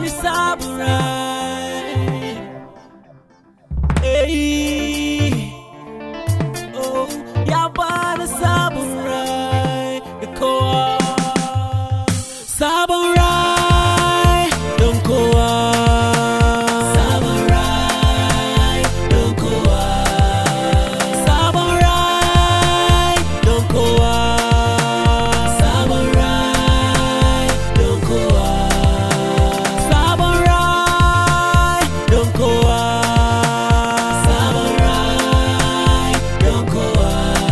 bani sabon rai Hey, oh, ya bani sabon rai da kowa sabon rai don kowa sabon rai don kowa sabon rai don kowa sabon rai don kowa sabon rai don kowa sabon rai don kowa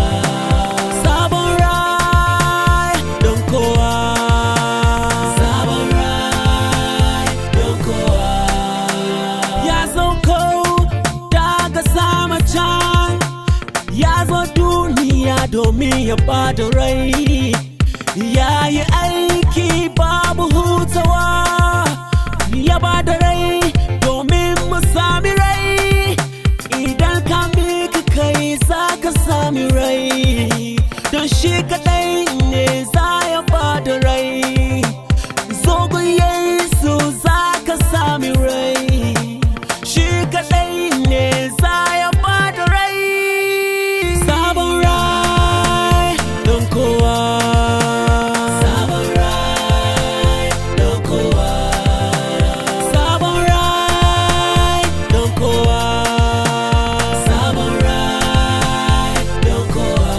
sabon rai don kowa sabon rai don kowa ya sauko daga sama can ya zo duniya domin ya bada rai ya yi aiki babu hutawa ya bada rai domin mu sami rai idan ka mika kai za ka sami rai don shi kadai ne za ya bada rai zogon yesu za ka sami rai shi kadai ne za ya bada rai sabon rai don kowa sabon rai don kowa sabon rai don kowa sabon rai don kowa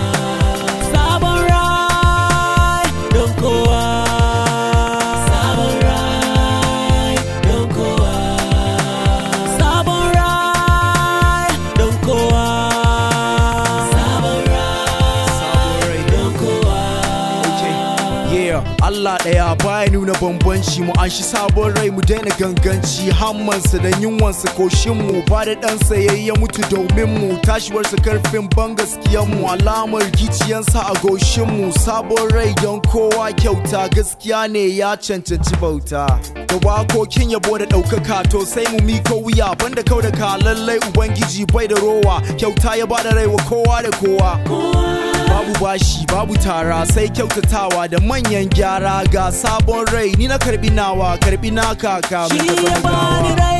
sabon rai don kowa sabon rai don kowa sabon rai don kowa sabon rai don kowa Yeah, Allah ɗaya baya nuna bambanci mu an shi sabon rai mu daina ganganci hammansa da yunwansa koshin mu ba da ɗansa yayi ya mutu domin mu tashiwarsa karfin ban gaskiyan mu alamar giciyansa a goshin mu sabon rai don kowa kyauta gaskiya ne ya cancanci bauta da wakokin yabo da ɗaukaka to sai mu miko wuya banda kau da ka lallai ubangiji bai da rowa kyauta ya bada rai wa kowa da kowa babu bashi babu tara sai kyautatawa da manyan gyara ga sabon rai ni na karbi nawa karbi naka kamin Shi ka ya zama bani gawa rai